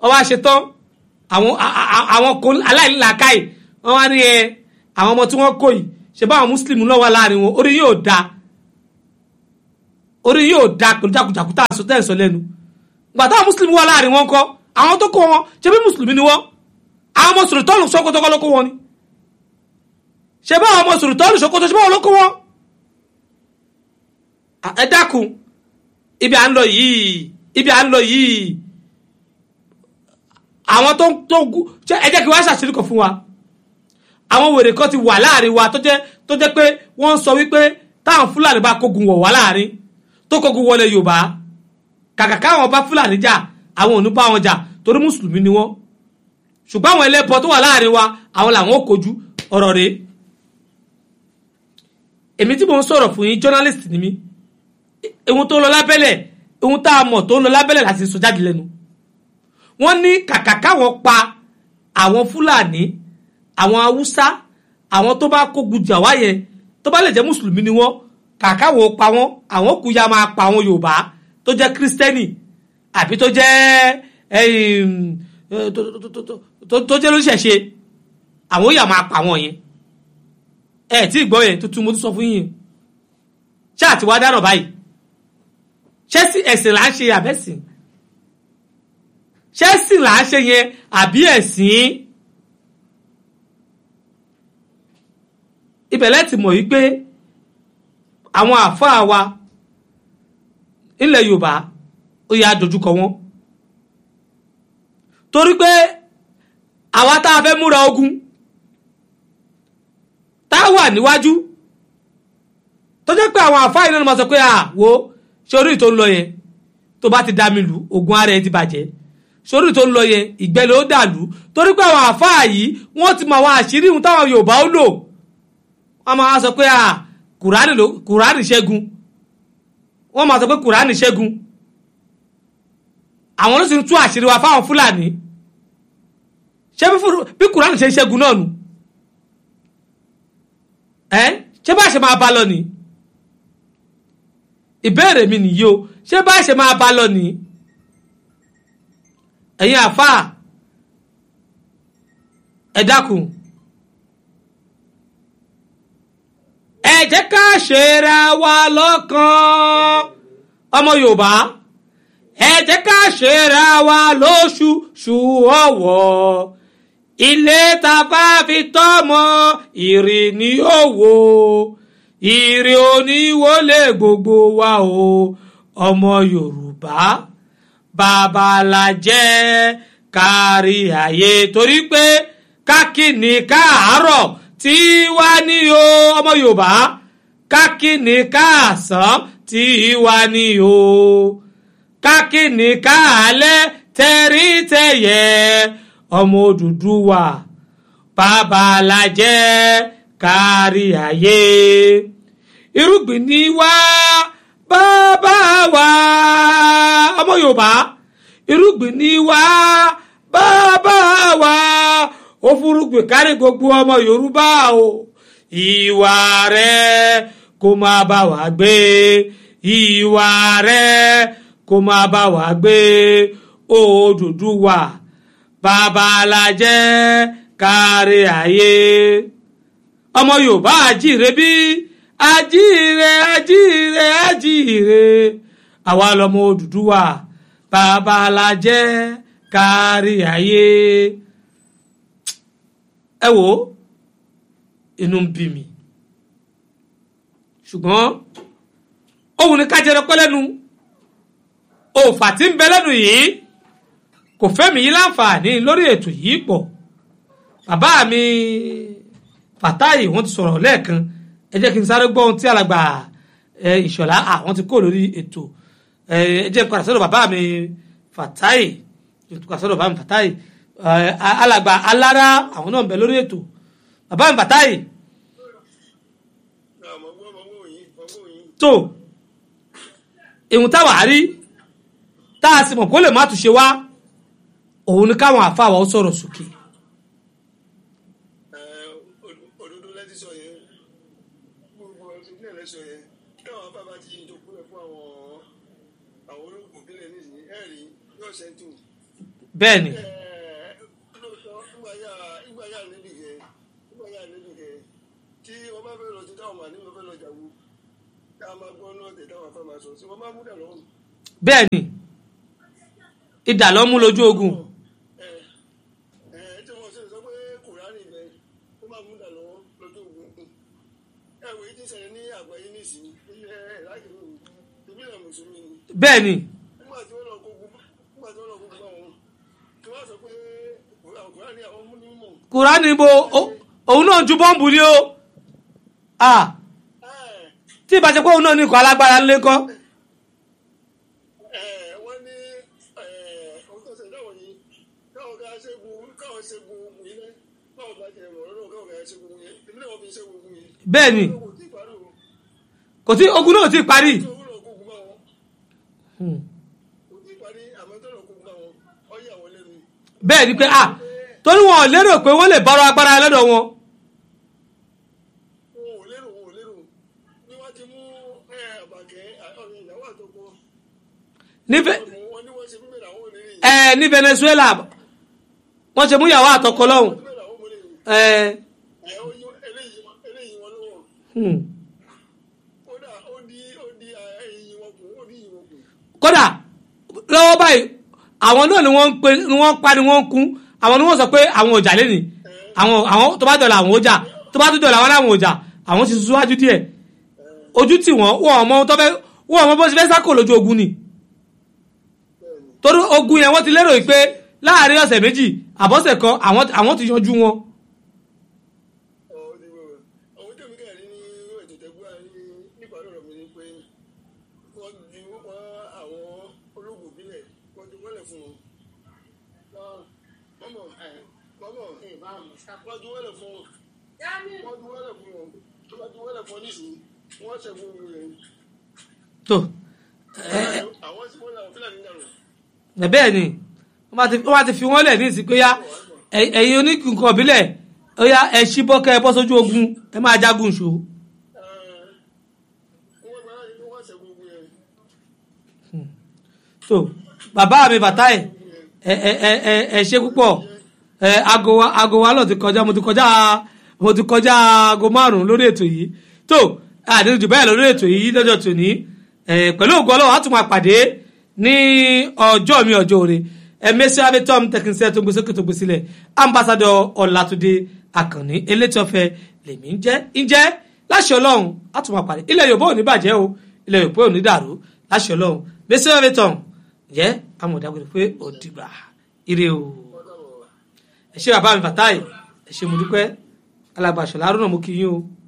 wọ́n wá ṣe tán àwọn àwọn kò aláìnílàákàyè wọ́n wá ní ẹ àwọn ọmọ tí wọ́n kó yìí ṣe báwọn mùsùlùmí náà wà láàrin wọn orí yóò da orí yóò da pẹ̀lú jàkújàkú tá a sọ tẹ́ ẹ̀ sọ lẹ́nu gbà táwọn mùsùlùmí wà láàrin wọn kọ́ àwọn tó kó wọn ṣe bí mùsùlùmí ni wọ́n àwọn ọmọ sòrìtọ́ọ̀lù sọ́kótọ́kọ́ ló kó wọn ni ṣe báwọn ọmọ sòrìtọ́ọ̀lù sọ́kótọ́ ṣe báwọn ló kó wọn. ẹ dákun ibi à ń lọ yìí ibi à ń lọ yìí àwọn tó tó ẹ jẹ́ kí wọ́n ṣàṣírí kan fún wa àwọn wèrè kan ti wà láàrin wa tó jẹ́ tó jẹ́ pé wọ́n ń sọ wípé táwọn fúlàní bá kógun wọ̀ wá láàrin tó kógun wọlé yorùbá kàkà káwọn bá fúlàní jà àwọn ò ní bá wọn jà torí mùsùlùmí ni wọ́n ṣùgbọ́n àwọn ẹlẹ́bọ tó wà láàrin wa àwọn làwọn ò kojú ọ̀rọ̀ rèé èmi tí mò ń sọ̀rọ̀ fún yín journalist ni mí ohun tó ń lọ lábẹ́lẹ̀ ohun tá a mọ̀ tó ń lọ lábẹ́lẹ̀ láti sọ jáde lẹ́nu wọ́n ní kàkà káwọn pa àwọn fúlàní àwọn haúsá àwọn tó bá kógun jà wá yẹn tó bá lè jẹ́ mùsùlùmí ni wọ́n kàkà wọn pa wọ́n àwọn kù ya máa pa àwọn yorùbá tó jẹ́ kírísítẹ́nì àbí tó jẹ́ tó jẹ́ lóṣẹ̀ṣe àwọn yà máa pa wọ́n yẹn ẹ tí ì gbọ́ yẹn tuntun mo tún sọ fún yín ṣáà tí wàá dáná báyìí ṣẹ́sì ẹ̀sìn là ń ṣe àbẹ́sìn ṣẹ́sìn là ń ṣe yẹn àbí ẹ̀sìn ibẹ̀ lẹ́tì mọ̀ wípé àwọn àáfàá wa ilẹ̀ Yorùbá ó yà dojúkọ wọn torí pé àwa tá a fẹ́ múra ogun tá a wà níwájú tó jẹ́ pé àwọn àáfàá yìí náà máa sọ pé à wo ṣé orí tó ń lọ yẹn tó bá ti dá mi lù ogun ara ẹ ti bàjẹ́ sórí tó ń lọ yẹn ìgbẹ́ ló dàlú torí pé àwọn àáfàá yìí wọ́n ti mọ àwọn àṣírí ohun táwọn Yorùbá ó lò wọ́n máa sọ pé kùránì ló kùránì ṣẹ́gun wọ́n máa sọ pé kùránì ṣẹ́gun àwọn ló sì ń tú àṣírí wa fáwọn Fúlàní ṣé bí kùránì ṣe ń ṣẹ́gun náà nù ẹ́ ṣé bá ṣe máa bá lọ nìí ìbéèrè mi nìyí o ṣé bá ṣe máa bá lọ nìí ẹ̀yin àfáà ẹ dákun ẹ jẹ́ ká ṣera wa lọ́kàn ọmọ Yorùbá ẹ jẹ́ ká ṣera wa lóṣù ṣù ọ̀wọ̀ ilé tá a bá fi tọ́mọ ìrì ní òwò ìrì oníwọlé gbogbo wa o ọmọ Yorùbá babalajẹ kárí ayé torí pé kákìní káàárọ̀ tí wá ní o ọmọ Yorùbá kákìní káàsán tí wá ní o kákìní káàlẹ́ tẹ̀rítẹ̀yẹ ọmọ Odùduwà babalajẹ kárí ayé irúgbìn ní wá bàbá wa ọmọ yorùbá irúgbìn ní wá bàbá wa ó fúrúgbìn kárí gbogbo ọmọ yorùbá o ìwà rẹ kó máa bá wa gbé ìwà rẹ kó máa bá wa gbé Odùduwà babalajẹ kárí ayé ọmọ yorùbá àjíire bí àjíire àjíire àjíire àwa lọmọ Odùduwà babalajẹ kárí ayé ẹ wò inú ń bí mi ṣùgbọ́n òun ni kájẹrẹ pẹ́ lẹ́nu òòfà tí ń bẹ lẹ́nu yìí kò fẹ́mi yìí láǹfààní lórí ètò yìí pọ̀ bàbá mi fàtáyì wọ́n ti sọ̀rọ̀ lẹ́ẹ̀kan ẹ jẹ́ kí n sáré gbọ́ ohun tí alàgbà ìṣọ̀lá àwọn ti kó lórí ètò ẹ jẹ́ n padà sọ́dọ̀ bàbá mi fàtáyì padà sọ́dọ̀ bàbá mi fàtáyì alàgbà alára àwọn náà ń bẹ lórí ètò bàbá mi fàtáyì. tó ìhun táwa rí tá a sì mọ̀ kó lè má túnṣe wá òun ni káwọn àfa wa ó sọ̀rọ̀ sókè. òdodo lẹ́tí sọ yẹn gbogbo ìpínlẹ̀ lẹ́sọ yẹn táwọn afábá ti jogún ẹ̀ fún àwọn àwọn olóògùn ìpínlẹ̀ nísìnyí ẹ̀rí yóò ṣẹ́ntù bẹ́ẹ̀ ni lóòótọ́ ìgbàyà ìgbàyà níbi kẹ ìgbàyà níbi kẹ tí wọ́n bá fẹ́ lọ sí táwọn màní wọ́n fẹ́ lọ jàwó ká máa gbọ́ náà tẹ̀ táwọn afẹ́ máa sọ sí wọ́n máa mú dà lọ́wọ́ bẹ́ẹ̀ ni idà ló mú lójú ogun ẹ ẹ tí wọ́n ṣe sọ pé kùránì bẹ ó máa mú dà lọ́wọ́ lọ́jọ́ ogun ẹ wò yìí ti ṣẹlẹ̀ ní àgbáyé nísìnyí ilẹ̀ ẹ̀ láti rí òun ìbílẹ̀ mùsùlùmí ni bẹ́ẹ̀ ni nígbà tí wọ́n lọ kógun nígbà tí wọ́n lọ kógun bá wọn tí wọ́n sọ pé kùránì àwọn mú ní mọ̀ kùránì bo ó- òun náà ju bọ́ǹbù ni ó Ah, ẹ̀ tí ìbá ṣe pé òun náà ní ikọ̀ alágbára ńlẹ́ kọ́ ẹ wọ́n ní ẹ ohun tó ṣe dáwọ̀ yìí káwọn ká ṣẹ́gun káwọn ṣẹ́gun ogun yìí náà káwọn bá jẹ ìmọ̀ràn náà káwọn ká ṣẹ́gun ogun yìí èmi náà wọ́n fi ṣẹ́gun ogun yìí. bẹ́ẹ̀ ni kò tí ì parí o kò tí ogun náà ò tí ì parí tí owó lọ kógun bá wọn Hmm. kò tí ì parí àmọ́ tó lọ kógun bá wọn ọ yà wọ́n lẹ́nu. bẹ́ẹ̀ ni pé ah torí wọn ò lérò pé wọ́n lè bọ́rọ̀ agbára lọ́dọ̀ wọn wọn ò lérò wọn ò lérò bí wọ́n ti mú ẹ àbàkẹ́ ọ̀rẹ́ ìyàwó àtọkọ nífẹ̀ẹ́ wọn ní wọ́n ṣe fún mẹ́rin àwọn onírìn ẹ ní Venezuela wọ́n ṣe mú ìyàwó àtọkọ lọ́hùn fún mẹ́rin àwọn onírìn ẹ ẹ ó yí eléyìí eléyìí wọn lọ́wọ́ hmm. kódà ó di ó di ẹyìn wọn kù ó di ìyìn wọn kù. kódà lọ́wọ́ báyìí àwọn náà ni wọ́n ń pe ni wọ́n ń pa ni wọ́n ń kún àwọn ni wọ́n sọ pé àwọn ọjà lẹ́nìí àwọn àwọn tó bá dọ̀là àwọn ọjà tó bá tó dọ̀là àwọn làwọn ọjà àwọn ti síwájú díẹ̀ ojú tì wọ́n wọ́n ọmọ tó fẹ́ wọ́n ọmọ bó ṣe fẹ́ sákò lójú ogun ni torí ogun yẹn wọ́n ti lérò pé láàrin ọ̀sẹ̀ méjì àbọ̀sẹ̀ kan àwọn àwọn ti yanjú wọn àwọn tẹ̀mí kẹ́rin ní ètò tẹ́gbà ní nípa ọ̀rọ̀ mi ni pé wọ́n ju wọ́n àwọn ológun bílẹ̀ wọ́n ju wọ́lẹ̀ fún wọn. mọ́mọ́ mọ́mọ́ wọ́n ju wọ́lẹ̀ fún wọn. wọ́n ju wọ́lẹ̀ fún wọn. tó bá ju wọ́lẹ̀ fún ọ nísìnyí wọ́n ṣẹ̀fún ogun rẹ̀. tó àwọn tí wọ́n lọ fúlàní dànù. ẹ bẹ́ẹ̀ ni wọ́n bá ti wọ́n bá ti fi wọ́n lẹ̀ ní ìsìn pé yá ẹ- ẹ̀yin oníkùnkùn ọ̀bílẹ̀ ó yá ẹ ṣí bọ́kẹ́ ẹ bọ́ sójú ogun ẹ máa jagun ṣòó. wọ́n gba láti fi wọ́n ṣẹ̀fún ogun rẹ̀. so bàbá mi bàtà ẹ ẹ ẹ ẹ ẹ ẹ ṣe púpọ̀ ẹ aago wa aago wa lọ ti kọjá mo ti kọjá mo ti kọjá aago márùn lórí ètò yìí tó àdéhùn jù bẹ́ẹ̀ lọ lórí ètò yìí lọ́jọ́ tòní ẹ pẹ̀lú ògùn ọlọ́wọ́ á tún máa pàdé ní ọjọ́ mi ọjọ́ òre ẹ mẹ́sì abẹ́tọ́m tẹkinsẹ́ tó gbèsè tó gbèsè sílẹ̀ ambassadọ ọ̀làtúndé àkànní elétọ́fẹ́ lèmi ń jẹ́ ń jẹ́ láṣẹ ọlọ́run á tún máa pàdé ilẹ̀ yorùbá ò ní bàjẹ́ o ilẹ̀ yorùbá ò ní dàrú láṣẹ ọlọ́run mẹ́sì abẹ́tọ́m jẹ́ amọ̀dàgbére pé ó dìgbà ire o ẹ ṣé bàbá mi bàtáì ẹ ṣé mo dúpẹ́ alàgbà ṣọlá arúnà mo kí yín o.